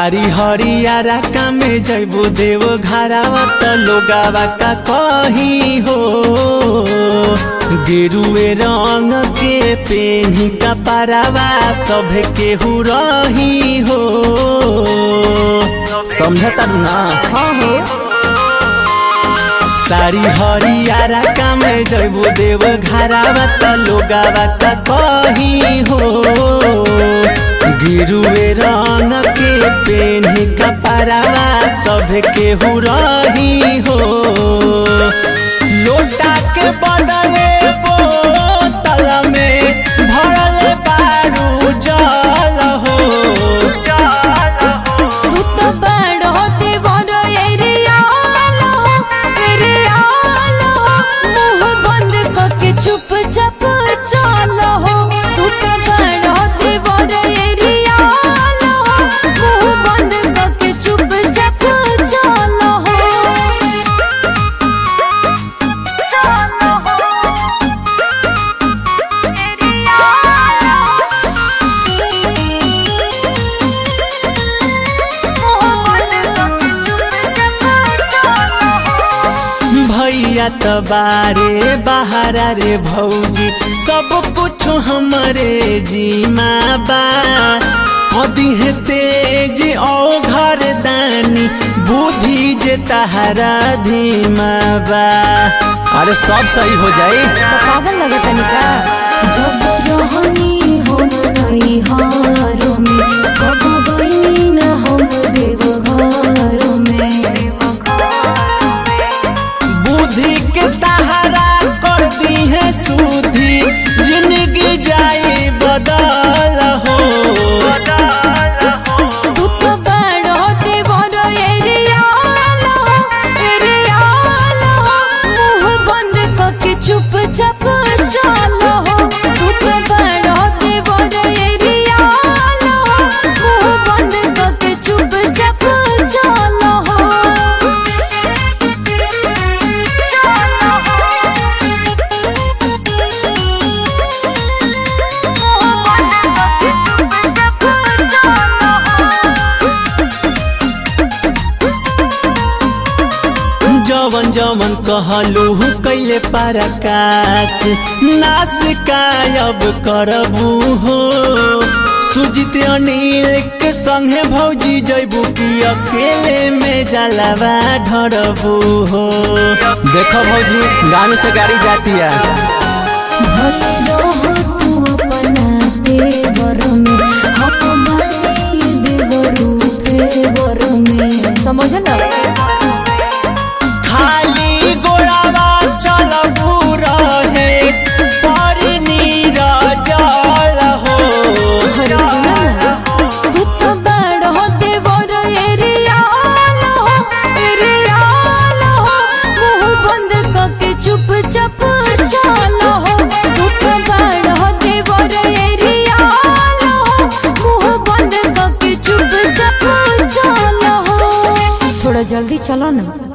सारी हरियारा कामे जैबो देव घरावा त लोगावा का कही हो गेरुए रंग के पेन्ही का पारावा सब केहू रही हो समझता ना हाँ हो सारी हरियारा कामे जैबो देव घरावा त लोगावा का कही हो गिरुए रंग के पेन्ही कपड़ावा सब केहू रही हो लोटा के बदले बोतल में भरल बारू जल हो तू तो बड़ होते बड़ एरियाल हो एरियाल हो मुंह बंद करके चुपचाप चल हो तू तो बड़ होते बड़ एरियाल हो मुंह बंद करके चुपचाप चल हो चल हो भैया त बारे बहारा रे भौजी सब कुछ हमरे जीमा बा कदी है तेज औ घर दानी बुद्धि जे तहरा धीमा बा अरे सब सही हो जाए पागल लगे तनिका जब रहनी हम नहीं हारों में कब गई न हम देव घरों में बुद्धि के तहरा कर दी है सुधी जिंदगी जाई बदल हो तू तो बड़ होते बड़ एरियाल हो एरियाल हो मुंह बंद करके चुपचाप चल हो तू तो बड़ होते बड़ एरियाल हो मुंह बंद करके चुपचाप चल हो जवन जवन कहलू कैले पराकाश नाश कायब करबू हो सुजित अनिल के संगे भौजी जैबू की अकेले में जलावा ढरबू हो देखो भौजी गाने से गाड़ी जाती है भलो हो तू अपना देवर में हम बने देवरू फेवर में समझ ना खाली गोड़ावा चलबू रहे पर नीरजल हो अरे सुना ना तू तो बड़ हो देवर एरियाल हो एरियाल हो मुंह बंद करके चुपचाप चल हो तू तो बड़ हो देवर एरियाल हो मुंह बंद करके चुपचाप चल हो थोड़ा जल्दी चलो ना